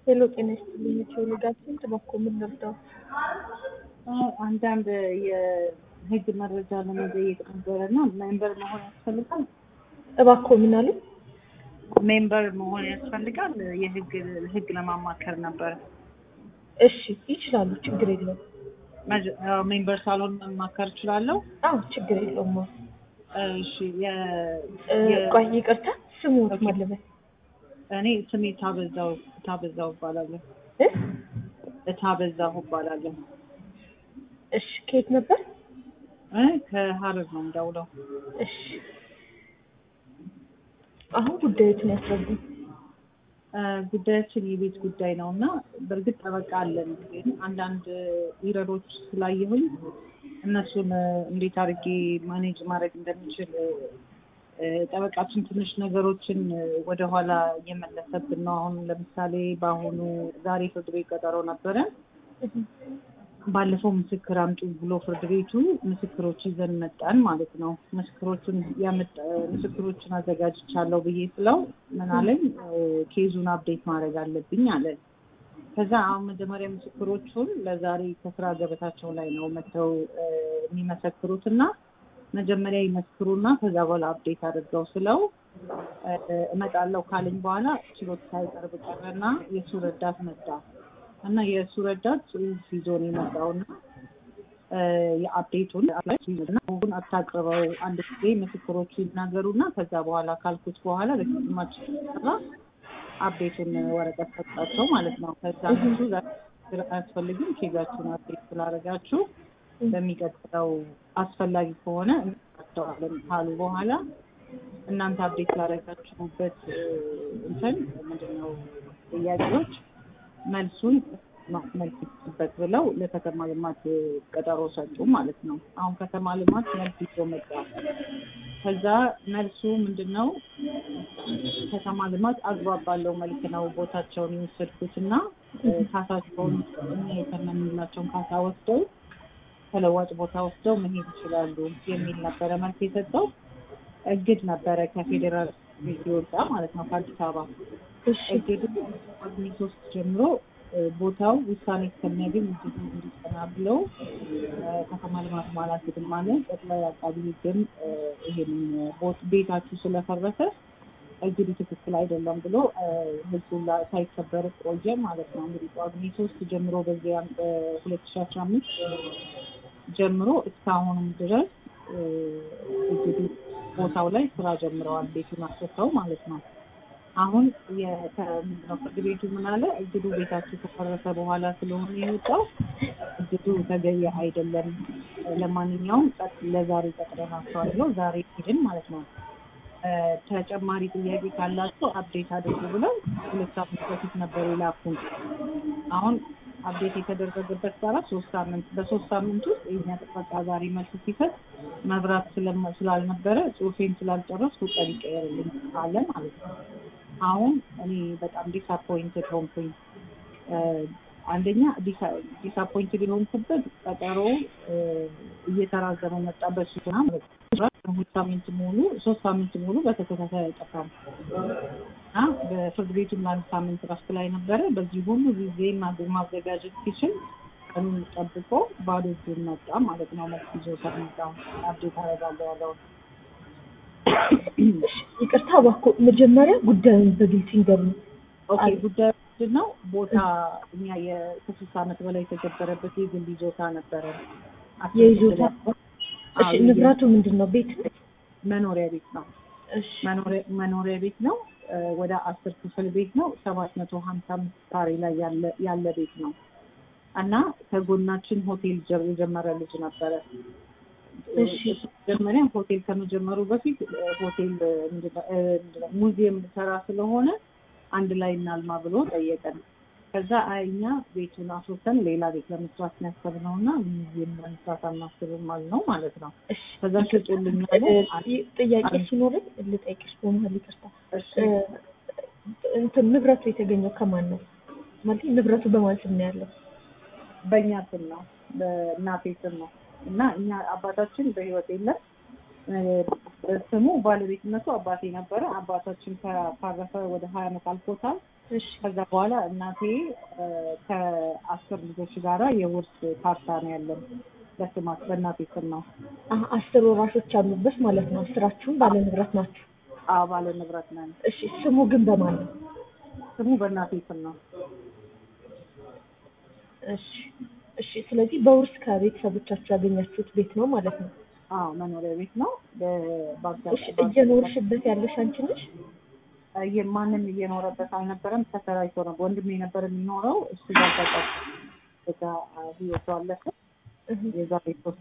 ሄሎ ጤና ይስጥልኝ። ቴዎሎጋችን ጥበኮ ምን ልርዳው? አንዳንድ የህግ መረጃ ለመጠየቅ ነበረ እና ሜምበር መሆን ያስፈልጋል። እባክዎ ምን አሉ? ሜምበር መሆን ያስፈልጋል። የህግ ህግ ለማማከር ነበረ። እሺ ይችላሉ፣ ችግር የለውም። መጀ- አዎ፣ ሜምበር ሳልሆን መማከር እችላለሁ። አዎ ችግር የለውም። እሺ የ- እ፣ የ- ቆይ ይቅርታ፣ ስሙ ኦኬ። ማለበል እኔ ስሜ ታበዛው ታበዛው እባላለሁ። እ? ታበዛው እባላለሁ። እሺ ከየት ነበር? እ ከሀረር ነው የምደውለው። እሺ አሁን ጉዳዮትን ያስረዱ። እ፣ ጉዳያችን የቤት ጉዳይ ነው እና በእርግጥ ጠበቃ አለን፣ ግን አንዳንድ ኢረሮች ስላየሁኝ እነሱን እ፣ እንዴት አድርጌ ማኔጅ ማድረግ እንደምችል እ፣ ጠበቃችን ትንሽ ነገሮችን እ፣ ወደኋላ እየመለሰብን ነው። አሁን ለምሳሌ በአሁኑ ዛሬ ፍርድ ቤት ቀጠሮ ነበረ። ባለፈው ምስክር አምጡ ብሎ ፍርድ ቤቱ ምስክሮች ይዘን መጣን ማለት ነው። ምስክሮቹን ያመጣ ምስክሮቹን አዘጋጅቻለሁ ብዬ ስለው ምን አለኝ እ፣ ኬዙን አፕዴት ማድረግ አለብኝ አለ። ከዛ አሁን መጀመሪያ ምስክሮቹን ለዛሬ ከስራ ገበታቸው ላይ ነው መጥተው እ፣ የሚመሰክሩት እና መጀመሪያ ይመስክሩና ከዛ በኋላ አፕዴት አድርገው ስለው እ፣ እመጣለሁ ካለኝ በኋላ ችሎት ሳይቀርብ ቀረና የእሱ ረዳት መጣ እና የእሱ ረዳት ጽሑፍ ይዞ ነው የመጣውና እ፣ የአፕዴቱን አሁን አታቅርበው አንድ ጊዜ ምስክሮቹ ይናገሩና ከዛ በኋላ ካልኩት በኋላ ለግማች ሰራ አፕዴቱን ወረቀት ሰጣቸው ማለት ነው። ከዛ እሱ ዛሬ አያስፈልግም ኬዛችሁን አፕዴት ስላደረጋችሁ በሚቀጥለው አስፈላጊ ከሆነ እንቀጥለዋለን ካሉ በኋላ እናንተ አፕዴት ላደረጋችሁበት እ፣ እንትን ምንድነው ጥያቄዎች መልሱን መልስ ይስጡበት ብለው ለከተማ ልማት ቀጠሮ ሰጡ ማለት ነው። አሁን ከተማ ልማት መልስ ይዞ መጣ። ከዛ መልሱ ምንድን ነው? ከተማ ልማት አግባብ ባለው መልክ ነው ቦታቸውን የወሰድኩት እና እ፣ ካሳቸውን እኛ የተመንላቸውን ካሳ ወስደው ተለዋጭ ቦታ ወስደው መሄድ ይችላሉ የሚል ነበረ መልስ የሰጠው። እግድ ነበረ ከፌዴራል የወጣ ማለት ነው ከአዲስ አበባ እሺ እግዱ ጳጉሜ ሶስት ጀምሮ እ፣ ቦታው ውሳኔ እስከሚያገኝ እግዱ እንዲጸና ብለው እ፣ ከተማ ልማት ማለት ግን ማለት ጠቅላይ አቃቢ ሕግም እ፣ ይሄንን ቦት- ቤታችሁ ስለፈረሰ እግዱ ትክክል አይደለም ብሎ እ፣ ህጉ ላ- ሳይከበር ቆየ ማለት ነው። እንግዲህ ጳጉሜ ሶስት ጀምሮ በዚያ ሁለት ሺ አስራ አምስት ጀምሮ እስካሁንም ድረስ እ፣ እግዱ ቦታው ላይ ስራ ጀምረዋል። ቤቱን አስፈተው ማለት ነው። አሁን ምንድነው ፍርድ ቤቱ ምን አለ? እግዱ ቤታችሁ ከፈረሰ በኋላ ስለሆነ የወጣው እግዱ ተገቢ አይደለም፣ ለማንኛውም ጸጥ ለዛሬ ቀጥረናቸዋል ብለው ዛሬ ሄድን ማለት ነው። እ፣ ተጨማሪ ጥያቄ ካላቸው አፕዴት አድርጉ ብለው ሁለት ሳምንት በፊት ነበር የላኩን። አሁን አፕዴት የተደረገበት ሰዓት ሶስት ሳምንት በሶስት ሳምንት ውስጥ የኛ ጥበቃ ዛሬ መልስ ሲሰጥ መብራት ስለመ- ስላልነበረ ጽሁፌን ስላልጨረስኩ ቀን ይቀየርልኝ አለ ማለት ነው። አሁን እኔ በጣም ዲስአፖይንትድ ሆንኩኝ። እ፣ አንደኛ ዲስአፖይንትድ የሆንኩበት ቀጠሮ እ፣ እየተራዘመ መጣበት ሲሆን ማለት ነው። ሁለት ሳምንት ሙሉ ሶስት ሳምንት ሙሉ በተከታታይ አይጠፋም እና በፍርድ ቤቱም ለአንድ ሳምንት ረፍት ላይ ነበረ። በዚህ ሁሉ ጊዜ ማዘ- ማዘጋጀት ሲችል ቀኑን ጠብቆ ባዶ እጁን መጣ ማለት ነው። መልስ ይዞ ከመጣ አብዴት አደርጋለሁ ያለውን ይቅርታ እባክዎ መጀመሪያ ጉዳዩን በግልጽ ይንገሩኝ። ኦኬ ጉዳዩ ምንድን ነው? ቦታ እኛ የስድስት ዓመት በላይ የተገበረበት የግል ይዞታ ነበረ። የይዞታ እሺ አዎ፣ ንብረቱ ምንድን ነው? ቤት ነው? መኖሪያ ቤት ነው። እሺ መኖሪያ- መኖሪያ ቤት ነው። እ፣ ወደ አስር ክፍል ቤት ነው። ሰባት መቶ ሀምሳ አምስት ካሬ ላይ ያለ ያለ ቤት ነው እና ከጎናችን ሆቴል ጀ- የጀመረ ልጅ ነበረ። እሺ። እሱ መጀመሪያ ሆቴል ከመጀመሩ በፊት እ፣ ሆቴል እ፣ ምንድነው እ፣ ምንድነው ሙዚየም ሰራ ስለሆነ አንድ ላይ እናልማ ብሎ ጠየቀን። ከዛ አይ እኛ ቤቱን አስወተን ሌላ ቤት ለመስራት ያሰብነው እና ሙዚየም ለመስራት አናስብም አልነው ማለት ነው። እሺ ከዛ ሽጡልኝ አሉ። እ፣ ጥያቄ ሲኖረኝ ልጠይቅሽ በመሀል ይቅርታ። እሺ እ፣ እንትን ንብረቱ የተገኘው ከማን ነው? ማለት ንብረቱ በማን ስም ነው ያለው? በእኛ ስም ነው፣ በእናቴ ስም ነው እና እኛ አባታችን በህይወት የለም። እ፣ ስሙ ባለቤትነቱ አባቴ ነበረ። አባታችን ካረፈ ወደ ሀያ ዓመት አልፎታል። እሺ ከዛ በኋላ እናቴ እ፣ ከአስር ልጆች ጋራ የውርስ ካርታ ነው ያለን በስማት በእናቴ ስም ነው። አሀ፣ አስር ወራሾች አሉበት ማለት ነው። አስራችሁም ባለ ንብረት ናችሁ። አዎ ባለ ንብረት ነን። እሺ ስሙ ግን በማን ነው? ስሙ በእናቴ ስም ነው። እሺ እሺ። ስለዚህ በውርስ ከቤተሰቦቻችሁ ያገኛችሁት ቤት ነው ማለት ነው። አዎ መኖሪያ ቤት ነው። እሺ እየኖርሽበት ያለሽ አንቺ ነሽ? ማንም እየኖረበት አልነበረም። ተከራይቶ ነው ወንድሜ ነበር የሚኖረው። እሱ ጋር ተቀ ህይወቱ አለፈ። እህ። የዛሬ ሶስት